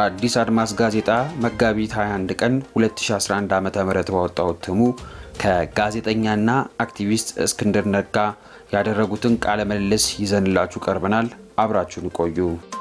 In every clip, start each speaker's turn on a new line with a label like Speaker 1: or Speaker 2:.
Speaker 1: አዲስ አድማስ ጋዜጣ መጋቢት 21 ቀን 2011 ዓ ም ባወጣው እትሙ ከጋዜጠኛና አክቲቪስት እስክንድር ነጋ ያደረጉትን ቃለ ምልልስ ይዘንላችሁ ቀርበናል። አብራችሁን ቆዩ።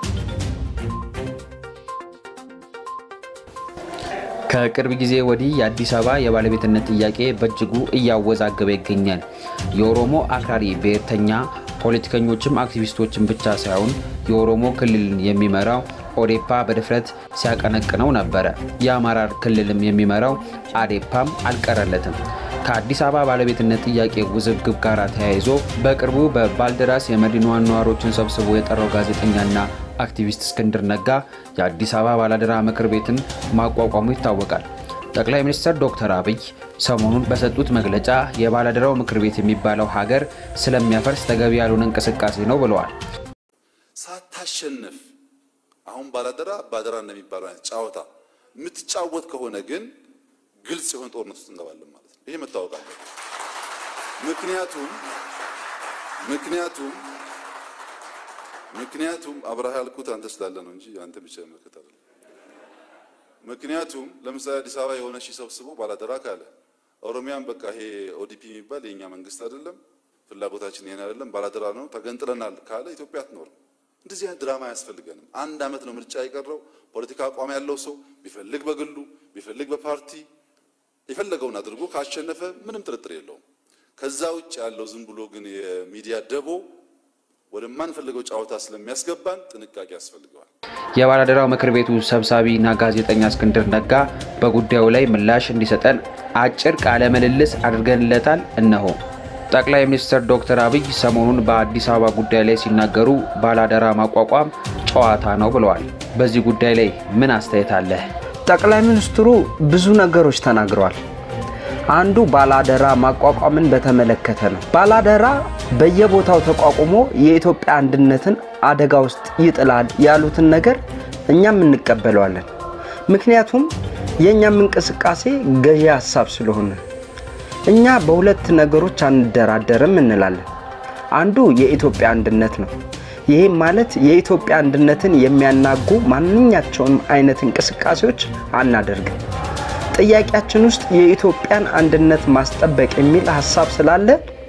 Speaker 1: ከቅርብ ጊዜ ወዲህ የአዲስ አበባ የባለቤትነት ጥያቄ በእጅጉ እያወዛገበ ይገኛል። የኦሮሞ አክራሪ ብሔርተኛ ፖለቲከኞችም አክቲቪስቶችን ብቻ ሳይሆን የኦሮሞ ክልልን የሚመራው ኦዴፓ በድፍረት ሲያቀነቅነው ነበረ። የአማራ ክልልም የሚመራው አዴፓም አልቀረለትም። ከአዲስ አበባ ባለቤትነት ጥያቄ ውዝግብ ጋር ተያይዞ በቅርቡ በባልደራስ የመዲናዋን ነዋሪዎችን ሰብስቦ የጠራው ጋዜጠኛና አክቲቪስት እስክንድር ነጋ የአዲስ አበባ ባላደራ ምክር ቤትን ማቋቋሙ ይታወቃል። ጠቅላይ ሚኒስትር ዶክተር አብይ ሰሞኑን በሰጡት መግለጫ የባላደራው ምክር ቤት የሚባለው ሀገር ስለሚያፈርስ ተገቢ ያልሆነ እንቅስቃሴ ነው ብለዋል።
Speaker 2: ሳታሸንፍ አሁን ባላደራ ባደራ እንደሚባለው አይነት ጨዋታ የምትጫወት ከሆነ ግን ግልጽ የሆነ ጦርነት ውስጥ እንገባለን ማለት ነው። ይሄ መታወቅ አለ። ምክንያቱም ምክንያቱም ምክንያቱም አብረሃ ያልኩት አንተ ስላለ ነው እንጂ አንተ ብቻ መከታ ምክንያቱም ለምሳሌ አዲስ አበባ የሆነ ሺህ ሰብስቦ ባላደራ ካለ ኦሮሚያን በቃ ይሄ ኦዲፒ የሚባል የኛ መንግስት አይደለም፣ ፍላጎታችን ይሄን አይደለም፣ ባላደራ ነው፣ ተገንጥለናል ካለ ኢትዮጵያ አትኖርም። እንደዚህ አይነት ድራማ አያስፈልገንም። አንድ አመት ነው ምርጫ የቀረው። ፖለቲካ አቋም ያለው ሰው ቢፈልግ በግሉ ቢፈልግ በፓርቲ የፈለገውን አድርጎ ካሸነፈ ምንም ጥርጥር የለውም። ከዛ ውጭ ያለው ዝም ብሎ ግን የሚዲያ ደቦ ወደማንፈልገው ጨዋታ ስለሚያስገባን ጥንቃቄ ያስፈልገዋል።
Speaker 1: የባላደራው ምክር ቤቱ ሰብሳቢና ጋዜጠኛ እስክንድር ነጋ በጉዳዩ ላይ ምላሽ እንዲሰጠን አጭር ቃለ ምልልስ አድርገንለታል። እነሆ። ጠቅላይ ሚኒስትር ዶክተር አብይ ሰሞኑን በአዲስ አበባ ጉዳይ ላይ ሲናገሩ ባላደራ ማቋቋም ጨዋታ ነው ብለዋል። በዚህ ጉዳይ ላይ ምን አስተያየት አለህ?
Speaker 3: ጠቅላይ ሚኒስትሩ ብዙ ነገሮች ተናግረዋል። አንዱ ባላደራ ማቋቋምን በተመለከተ ነው። ባላደራ በየቦታው ተቋቁሞ የኢትዮጵያ አንድነትን አደጋ ውስጥ ይጥላል ያሉትን ነገር እኛም እንቀበለዋለን። ምክንያቱም የእኛም እንቅስቃሴ ገዢ ሀሳብ ስለሆነ እኛ በሁለት ነገሮች አንደራደርም እንላለን። አንዱ የኢትዮጵያ አንድነት ነው። ይህም ማለት የኢትዮጵያ አንድነትን የሚያናጉ ማንኛቸውም አይነት እንቅስቃሴዎች አናደርግም። ጥያቄያችን ውስጥ የኢትዮጵያን አንድነት ማስጠበቅ የሚል ሀሳብ ስላለ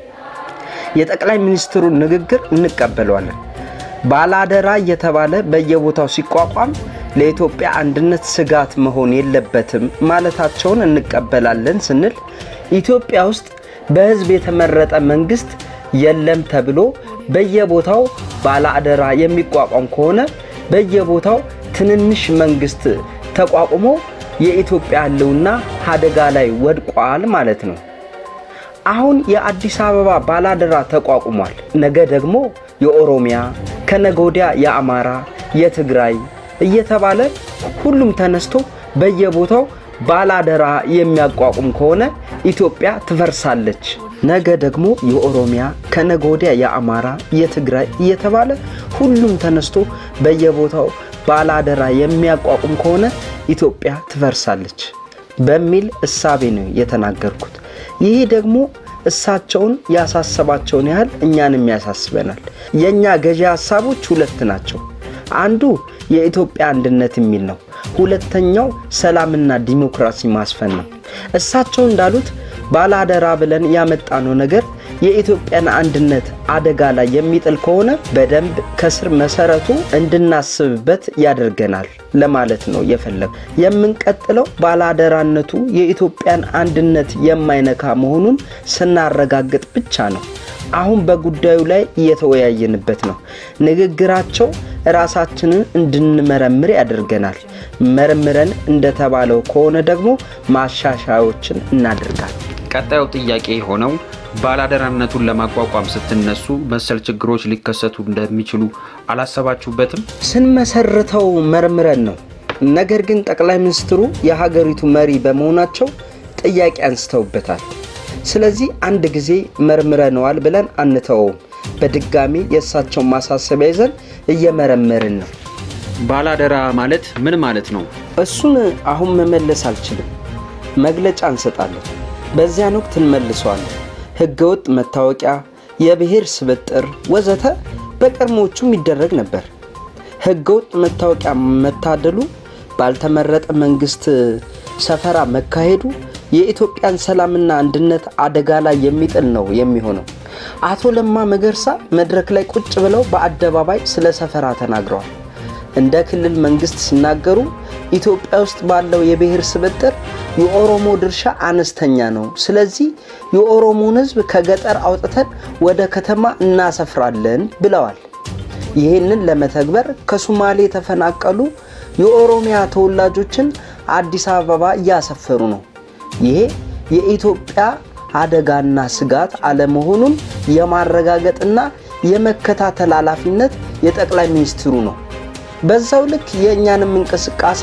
Speaker 3: የጠቅላይ ሚኒስትሩን ንግግር እንቀበለዋለን። ባላደራ እየተባለ በየቦታው ሲቋቋም ለኢትዮጵያ አንድነት ስጋት መሆን የለበትም ማለታቸውን እንቀበላለን ስንል ኢትዮጵያ ውስጥ በሕዝብ የተመረጠ መንግስት የለም ተብሎ በየቦታው ባለአደራ የሚቋቋም ከሆነ በየቦታው ትንንሽ መንግስት ተቋቁሞ የኢትዮጵያ ሕልውና አደጋ ላይ ወድቋል ማለት ነው። አሁን የአዲስ አበባ ባላደራ ተቋቁሟል። ነገ ደግሞ የኦሮሚያ ከነገ ወዲያ የአማራ፣ የትግራይ እየተባለ ሁሉም ተነስቶ በየቦታው ባላደራ የሚያቋቁም ከሆነ ኢትዮጵያ ትፈርሳለች። ነገ ደግሞ የኦሮሚያ ከነገ ወዲያ የአማራ፣ የትግራይ እየተባለ ሁሉም ተነስቶ በየቦታው ባላደራ የሚያቋቁም ከሆነ ኢትዮጵያ ትፈርሳለች በሚል እሳቤ ነው የተናገርኩት። ይህ ደግሞ እሳቸውን ያሳሰባቸውን ያህል እኛንም ያሳስበናል። የእኛ ገዢ ሀሳቦች ሁለት ናቸው። አንዱ የኢትዮጵያ አንድነት የሚል ነው። ሁለተኛው ሰላምና ዲሞክራሲ ማስፈን ነው። እሳቸው እንዳሉት ባላደራ ብለን ያመጣነው ነገር የኢትዮጵያን አንድነት አደጋ ላይ የሚጥል ከሆነ በደንብ ከስር መሰረቱ እንድናስብበት ያደርገናል ለማለት ነው የፈለጉ። የምንቀጥለው ባላደራነቱ የኢትዮጵያን አንድነት የማይነካ መሆኑን ስናረጋግጥ ብቻ ነው። አሁን በጉዳዩ ላይ እየተወያየንበት ነው። ንግግራቸው ራሳችንን እንድንመረምር ያደርገናል። መርምረን እንደተባለው ከሆነ ደግሞ ማሻሻያዎችን እናደርጋለን።
Speaker 1: ቀጣዩ ጥያቄ የሆነው ባላደራነቱን ለማቋቋም ስትነሱ መሰል ችግሮች ሊከሰቱ እንደሚችሉ አላሰባችሁበትም?
Speaker 3: ስንመሰርተው መርምረን ነው። ነገር ግን ጠቅላይ ሚኒስትሩ የሀገሪቱ መሪ በመሆናቸው ጥያቄ አንስተውበታል። ስለዚህ አንድ ጊዜ መርምረነዋል ብለን አንተወውም። በድጋሚ የእሳቸውን ማሳሰቢያ ይዘን እየመረመርን ነው።
Speaker 1: ባላደራ ማለት ምን ማለት ነው?
Speaker 3: እሱን አሁን መመለስ አልችልም። መግለጫ እንሰጣለን። በዚያን ወቅት እንመልሰዋለን። ህገወጥ መታወቂያ፣ የብሔር ስብጥር ወዘተ በቀድሞዎቹም ይደረግ ነበር። ህገወጥ መታወቂያ መታደሉ ባልተመረጠ መንግስት ሰፈራ መካሄዱ የኢትዮጵያን ሰላምና አንድነት አደጋ ላይ የሚጥል ነው የሚሆነው። አቶ ለማ መገርሳ መድረክ ላይ ቁጭ ብለው በአደባባይ ስለ ሰፈራ ተናግረዋል። እንደ ክልል መንግስት ሲናገሩ ኢትዮጵያ ውስጥ ባለው የብሔር ስብጥር የኦሮሞ ድርሻ አነስተኛ ነው። ስለዚህ የኦሮሞን ሕዝብ ከገጠር አውጥተን ወደ ከተማ እናሰፍራለን ብለዋል። ይህንን ለመተግበር ከሱማሌ የተፈናቀሉ የኦሮሚያ ተወላጆችን አዲስ አበባ እያሰፈሩ ነው። ይሄ የኢትዮጵያ አደጋና ስጋት አለመሆኑን የማረጋገጥና የመከታተል ኃላፊነት የጠቅላይ ሚኒስትሩ ነው። በዛው ልክ የእኛንም እንቅስቃሴ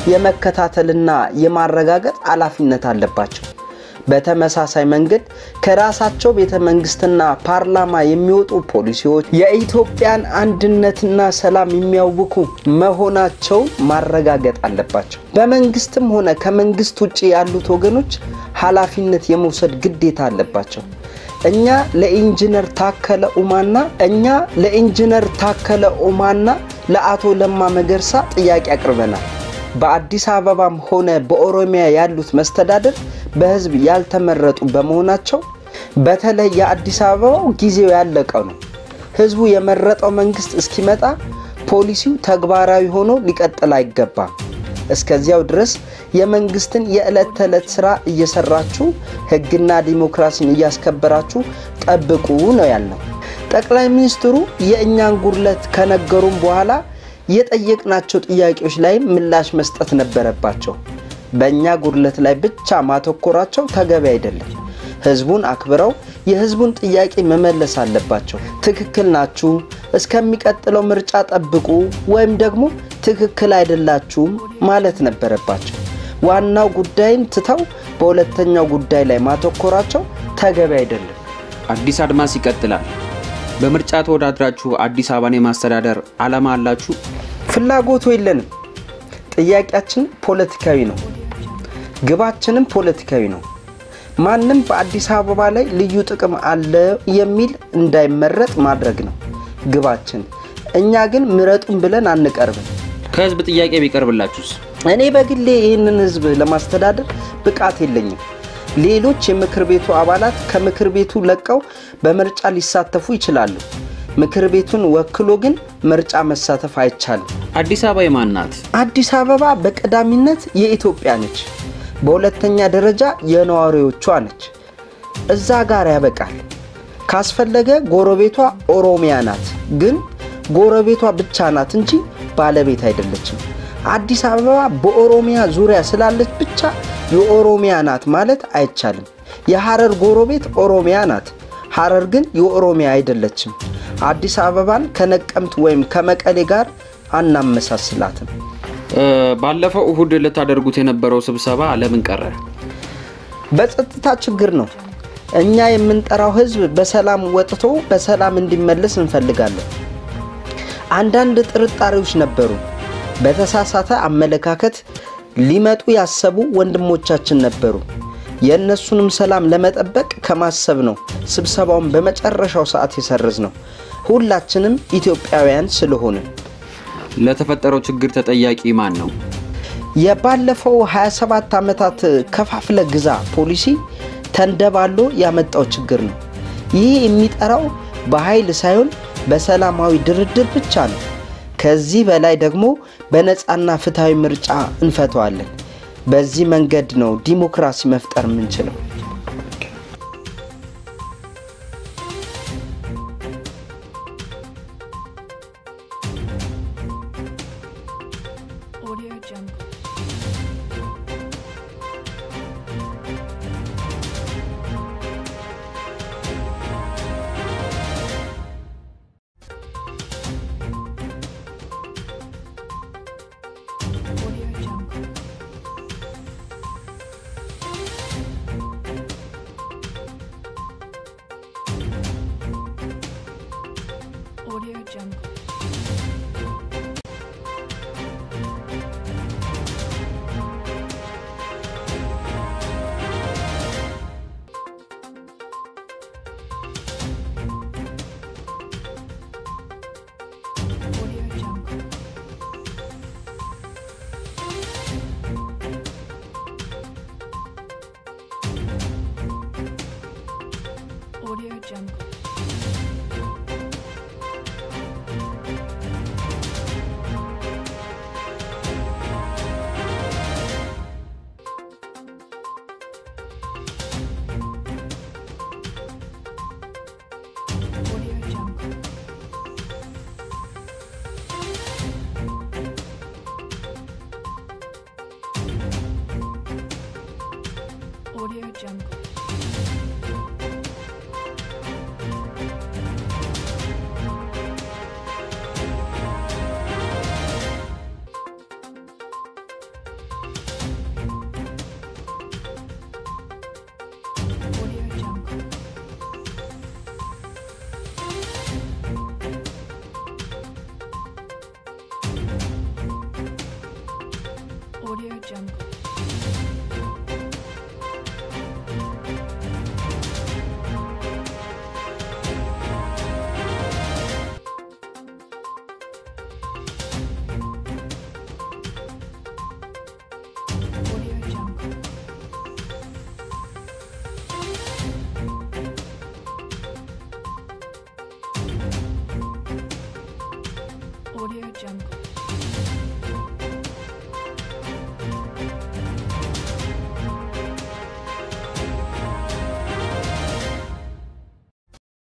Speaker 3: የመከታተልና የማረጋገጥ ኃላፊነት አለባቸው። በተመሳሳይ መንገድ ከራሳቸው ቤተ መንግስትና ፓርላማ የሚወጡ ፖሊሲዎች የኢትዮጵያን አንድነትና ሰላም የሚያውኩ መሆናቸውን ማረጋገጥ አለባቸው። በመንግስትም ሆነ ከመንግስት ውጭ ያሉት ወገኖች ኃላፊነት የመውሰድ ግዴታ አለባቸው። እኛ ለኢንጂነር ታከለ ኡማና እኛ ለኢንጂነር ታከለ ኡማና ለአቶ ለማ መገርሳ ጥያቄ አቅርበናል። በአዲስ አበባም ሆነ በኦሮሚያ ያሉት መስተዳደር በህዝብ ያልተመረጡ በመሆናቸው በተለይ የአዲስ አበባው ጊዜው ያለቀ ነው። ህዝቡ የመረጠው መንግስት እስኪመጣ ፖሊሲው ተግባራዊ ሆኖ ሊቀጥል አይገባም። እስከዚያው ድረስ የመንግስትን የዕለት ተዕለት ስራ እየሰራችሁ ህግና ዲሞክራሲን እያስከበራችሁ ጠብቁ ነው ያልነው። ጠቅላይ ሚኒስትሩ የእኛን ጉድለት ከነገሩም በኋላ የጠየቅናቸው ጥያቄዎች ላይ ምላሽ መስጠት ነበረባቸው። በእኛ ጉድለት ላይ ብቻ ማተኮራቸው ተገቢ አይደለም። ህዝቡን አክብረው የህዝቡን ጥያቄ መመለስ አለባቸው። ትክክል ናችሁ፣ እስከሚቀጥለው ምርጫ ጠብቁ ወይም ደግሞ ትክክል አይደላችሁም ማለት ነበረባቸው። ዋናው ጉዳይን ትተው በሁለተኛው ጉዳይ ላይ ማተኮራቸው ተገቢ አይደለም።
Speaker 1: አዲስ አድማስ ይቀጥላል። በምርጫ ተወዳድራችሁ አዲስ አበባን የማስተዳደር ዓላማ አላችሁ?
Speaker 3: ፍላጎቱ የለንም። ጥያቄያችን ፖለቲካዊ ነው። ግባችንም ፖለቲካዊ ነው። ማንም በአዲስ አበባ ላይ ልዩ ጥቅም አለ የሚል እንዳይመረጥ ማድረግ ነው ግባችን። እኛ ግን ምረጡን ብለን አንቀርብም።
Speaker 1: ከህዝብ ጥያቄ ቢቀርብላችሁስ?
Speaker 3: እኔ በግሌ ይህንን ህዝብ ለማስተዳደር ብቃት የለኝም። ሌሎች የምክር ቤቱ አባላት ከምክር ቤቱ ለቀው በምርጫ ሊሳተፉ ይችላሉ። ምክር ቤቱን ወክሎ ግን ምርጫ መሳተፍ አይቻልም።
Speaker 1: አዲስ አበባ የማን ናት?
Speaker 3: አዲስ አበባ በቀዳሚነት የኢትዮጵያ ነች። በሁለተኛ ደረጃ የነዋሪዎቿ ነች። እዛ ጋር ያበቃል። ካስፈለገ ጎረቤቷ ኦሮሚያ ናት። ግን ጎረቤቷ ብቻ ናት እንጂ ባለቤት አይደለችም። አዲስ አበባ በኦሮሚያ ዙሪያ ስላለች ብቻ የኦሮሚያ ናት ማለት አይቻልም። የሐረር ጎረቤት ኦሮሚያ ናት። ሐረር ግን የኦሮሚያ አይደለችም። አዲስ አበባን ከነቀምት ወይም ከመቀሌ ጋር አናመሳስላትም።
Speaker 1: ባለፈው እሁድ ልታደርጉት የነበረው ስብሰባ ለምን ቀረ?
Speaker 3: በጸጥታ ችግር ነው። እኛ የምንጠራው ህዝብ በሰላም ወጥቶ በሰላም እንዲመለስ እንፈልጋለን። አንዳንድ ጥርጣሬዎች ነበሩ። በተሳሳተ አመለካከት ሊመጡ ያሰቡ ወንድሞቻችን ነበሩ። የእነሱንም ሰላም ለመጠበቅ ከማሰብ ነው ስብሰባውን በመጨረሻው ሰዓት የሰረዝ ነው። ሁላችንም ኢትዮጵያውያን ስለሆንን
Speaker 1: ለተፈጠረው ችግር ተጠያቂ ማን ነው?
Speaker 3: የባለፈው 27 ዓመታት ከፋፍለ ግዛ ፖሊሲ ተንደባሎ ያመጣው ችግር ነው። ይህ የሚጠራው በኃይል ሳይሆን በሰላማዊ ድርድር ብቻ ነው። ከዚህ በላይ ደግሞ በነፃና ፍትሐዊ ምርጫ እንፈተዋለን። በዚህ መንገድ ነው ዲሞክራሲ መፍጠር የምንችለው።
Speaker 4: Audio Jungle. Audio Jungle. Jungle. Audio Jungle. Audio Jungle. Audio Jungle. Audio Jungle.